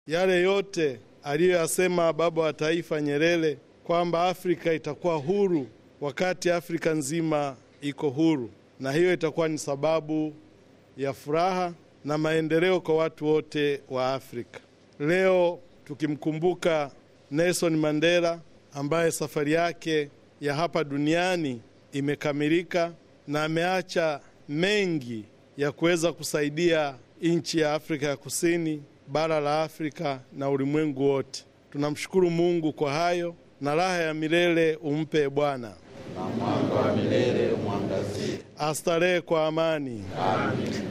yale yote aliyoyasema baba wa taifa Nyerere kwamba Afrika itakuwa huru wakati Afrika nzima iko huru, na hiyo itakuwa ni sababu ya furaha na maendeleo kwa watu wote wa Afrika. Leo tukimkumbuka Nelson Mandela ambaye safari yake ya hapa duniani imekamilika na ameacha mengi ya kuweza kusaidia nchi ya Afrika ya Kusini, bara la Afrika na ulimwengu wote. Tunamshukuru Mungu kwa hayo, na raha ya milele umpe Bwana, na mwanga wa milele umwangazie. astarehe kwa amani. Amen.